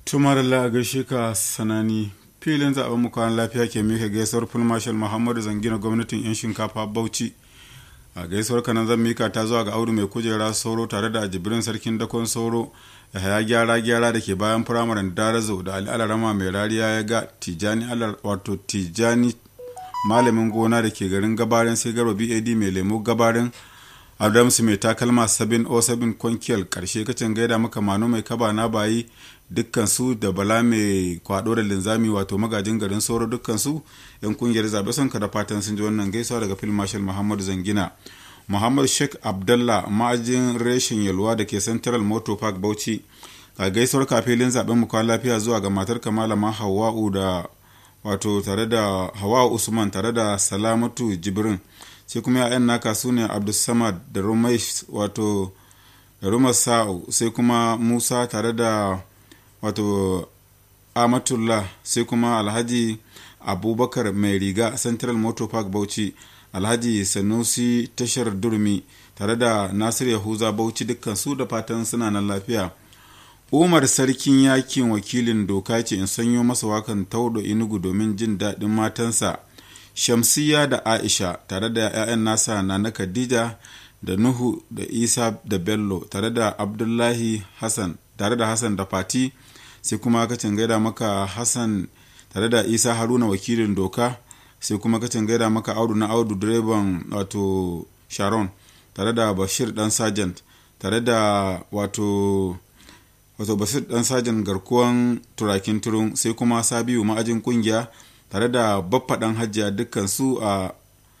tumar la gaishe ka sanani filin zaben mu kwan lafiya ke mika gaisuwar full marshal muhammadu zangina gwamnatin yan shinkafa bauchi a gaisuwar kanan zan mika ta zuwa ga audu mai kujera sauro tare da jibrin sarkin dakon sauro da haya gyara gyara da ke bayan firamaren darazo da ali alarama mai rariya ya ga tijani wato tijani malamin gona da ke garin gabarin sai garba bad mai lemo gabarin adamsu mai takalma sabin o sabin kwankiyar karshe kacin gaida maka mano mai kaba na bayi dukkansu da bala mai kwado da linzami wato magajin garin sauro dukkansu yan kungiyar zaɓe sun da fatan sun ji wannan gaisuwa daga fil marshal muhammadu zangina muhammad sheikh abdallah ma'ajin reshen yalwa da ke central motor park bauchi a gaisuwar kafilin zaben mu kwan lafiya zuwa ga matar kamalama hawa'u da wato tare da hawa'u usman tare da salamatu jibrin sai kuma ya'yan naka su ne abdulsamad da rumai wato da rumar sa'u sai kuma musa tare da wato amatullah sai kuma alhaji abubakar mai riga central motor park bauchi alhaji sanusi tashar durmi tare da nasir yahuza bauchi dukkan su da fatan suna nan lafiya umar sarkin yakin wakilin doka ce in sanyo masa wakan taudo inugu domin jin daɗin matansa shamsiya da aisha tare da 'ya'yan nasa na na khadija da nuhu da isa da bello tare da abdullahi hassan tare da hassan da fati sai kuma kacin gaida maka hassan tare da isa haruna wakilin doka sai kuma kacin gaida maka audu na audu direban wato sharon tare da bashir dan sergeant tare da wato wato bashir dan sergeant garkuwan turakin turun sai kuma sabiu ma'ajin kungiya tare da baffaɗan hajjiya dukkan su a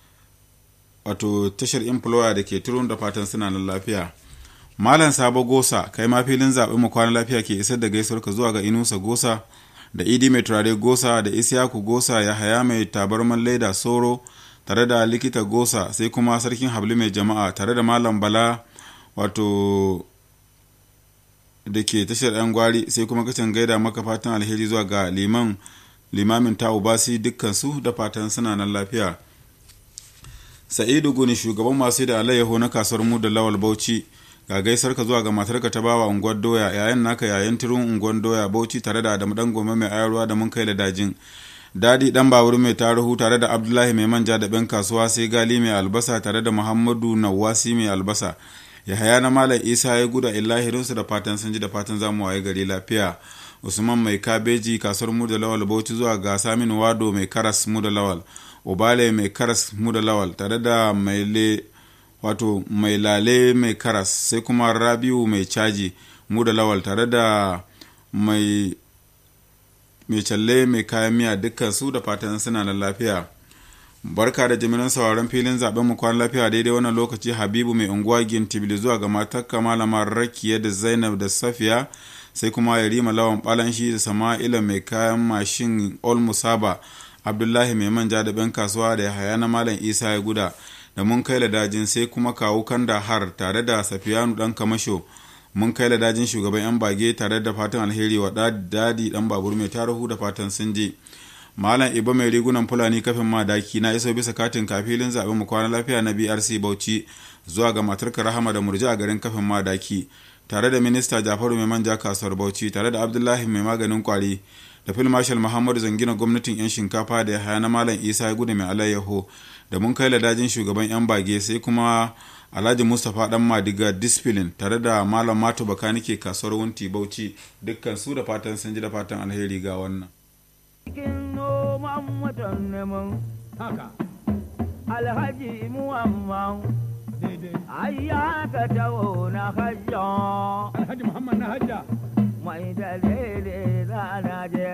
wato tashar employer da ke turun da fatan suna nan lafiya malam sabo gosa kai ma filin zaɓen mu kwana lafiya ke isar da gaisuwar ka zuwa ga inusa gosa da idi mai turare gosa da isiyaku gosa ya haya mai tabarman laida soro tare da likita gosa sai kuma sarkin habli mai jama'a tare da malam bala wato da ke tashar yan gwari sai kuma kacin gaida maka fatan alheri zuwa ga liman limamin ta ubasi dukkansu da fatan suna nan lafiya sa'idu guni shugaban masu da alayyaho na kasuwar mu da lawal bauchi ga gaisar ka zuwa ga matarka ta bawa unguwar doya yayin naka yayin turun unguwar doya bauchi tare da adamu dan goma mai ayarwa da mun kai da dajin dadi dan babur mai taruhu tare da abdullahi mai manja da ben kasuwa sai gali mai albasa tare da muhammadu nawasi mai albasa yahaya na malam isa ya guda illahirinsu da fatan sun ji da fatan zamu waye gari lafiya usman mai kabeji kasuwar mu da lawal bauchi zuwa ga samin wado mai karas mu da lawal obale mai karas mu da lawal tare da mai le wato mai lale mai karas sai kuma rabiu mai caji mu da lawal tare da mai mai challe mai kayan miya dukkan su da fatan suna da lafiya barka da jimirin sauraron filin zaben mu kwan lafiya daidai wannan lokaci habibu mai unguwa gintibili zuwa ga matakka malama rakiya da zainab da safiya sai kuma yarima lawan balanshi da sama'ila mai kayan mashin olmusaba abdullahi mai manja da ben kasuwa da yahaya na malam isa ya guda da mun kai dajin sai kuma kawu kanda har tare da safiyanu dan kamasho mun kai dajin shugaban yan bage tare da fatan alheri wa dadi dan babur mai tarihu da fatan sun je malam iba mai rigunan fulani kafin madaki na iso bisa katin kafilin zaben mu kwana lafiya na brc bauchi zuwa ga matarka rahama da murji a garin kafin madaki tare da minista jafaru mai manja kasuwar bauchi tare da abdullahi mai maganin kwari da fil marshal muhammadu zangina gwamnatin yan shinkafa da ya haya na malam isa ya gudu mai alayyaho da mun kai ladajin shugaban yan bage sai kuma alhaji mustapha dan madiga discipline tare da malam mato bakanike kasuwar wunti bauchi dukkan su da fatan sun ji da fatan alheri ga wannan alhaji muhammad ayya ka tawo na hajja alhaji muhammad na hajja mai dalili za na je